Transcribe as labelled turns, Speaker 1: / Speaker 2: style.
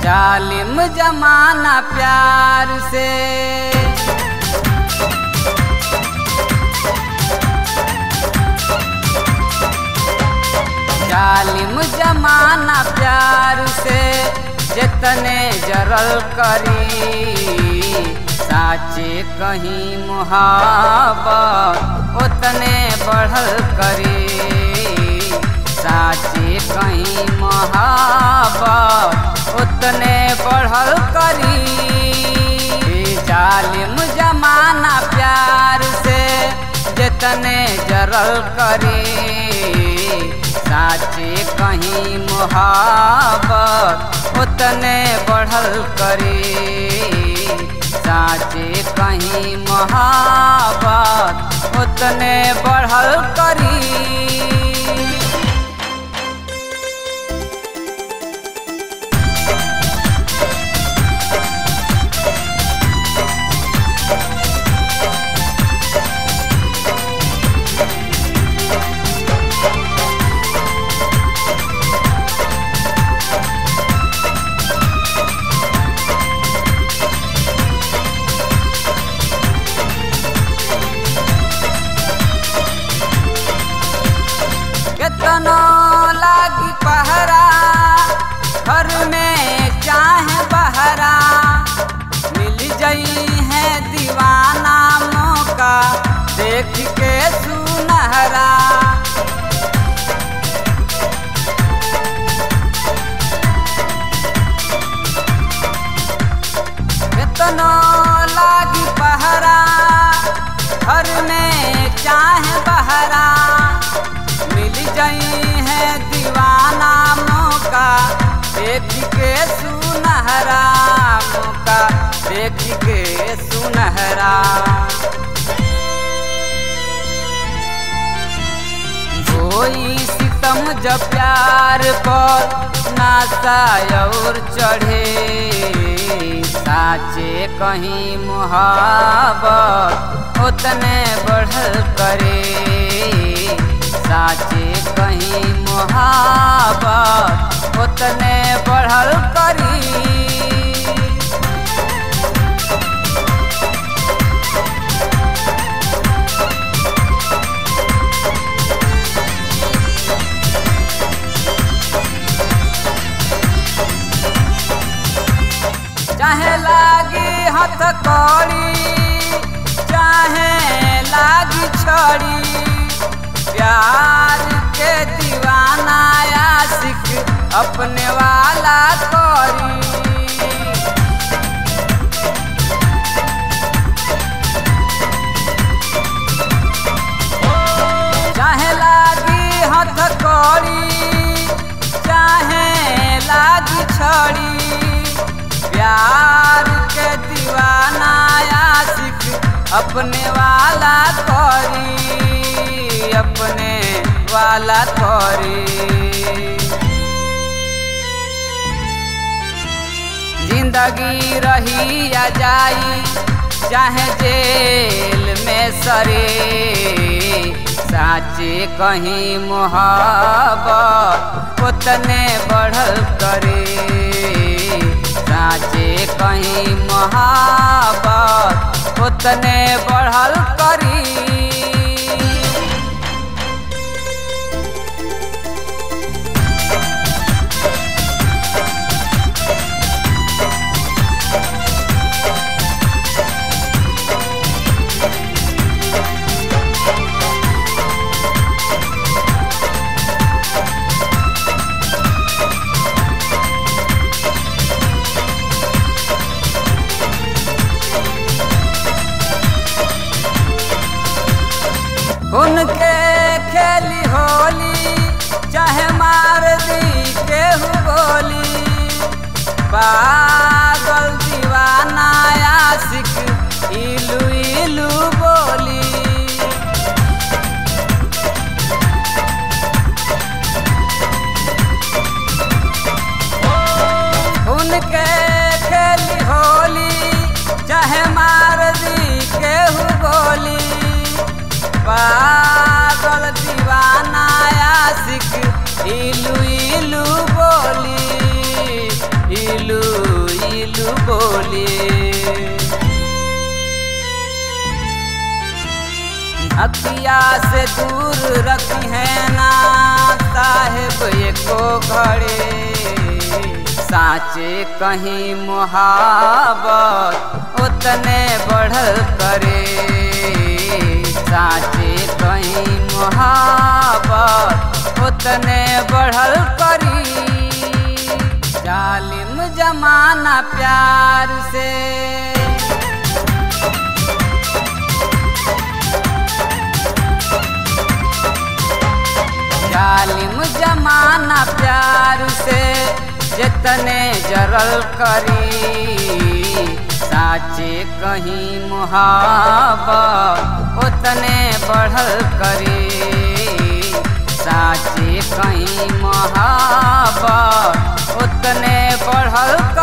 Speaker 1: जालिम जमाना प्यार से जालिम जमाना प्यार से जितने जरल करी साचे कहीं मुहाबत उतने बढ़ल करी साचे कहीं मुहाबत उतने बढ़ल करी जालिम जमाना प्यार से जितने जरल करी साचे कहीं मुहाबत उतने बढ़ल करी साचे कहीं मुहाबत उतने बढ़ल करी केतनो लागी पहरा घर में चाहे बहरा मिल जई है दीवाना मौका देख के सुनहरा केतनो लागी पहरा घर में चाहे बहरा मिल गई है दीवाना मौका देख के सुनहरा मौका देख के सुनहरा कोई सितम जब प्यार पर नासा और चढ़े साचे कहीं मुहाबत उतने बढ़ल करे साचे कहीं मुहाबत उतने बढ़ल करी चाहे लागी हथ कौड़ी चाहे लागी छड़ी प्यार के दीवाना आशिक अपने वाला करी चाहे लागी हथ कौड़ी चाहे लागी छड़ी प्यार के दीवाना आशिक अपने वाला करी अपने वाला करी जिंदगी रही या जाई चाहे जेल में सरे साचे कहीं मुहाबत उतने बढ़ल करे साचे कहीं मुहाबत उतने बढ़ल करी उनके खेली होली चाहे मार दी केहू बोली पागल दीवाना आशिक इलू इलू बोली उनके खेली होली चाहे मार दी केहू बोली पागल दीवाना आशिक इलू इलू बोली इलू अखिया से दूर रखी है ना साहेब एको घड़े साचे कहीं मुहाबत उतने बढ़ल करे साचे कहीं मुहाबत उतने बढ़ल करी जालिम जमाना प्यार से जालिम जमाना प्यार से जितने जरल करी साचे कहीं मुहाबत उतने बढ़ल करी साचे कहीं मुहाबत उतने बढ़ल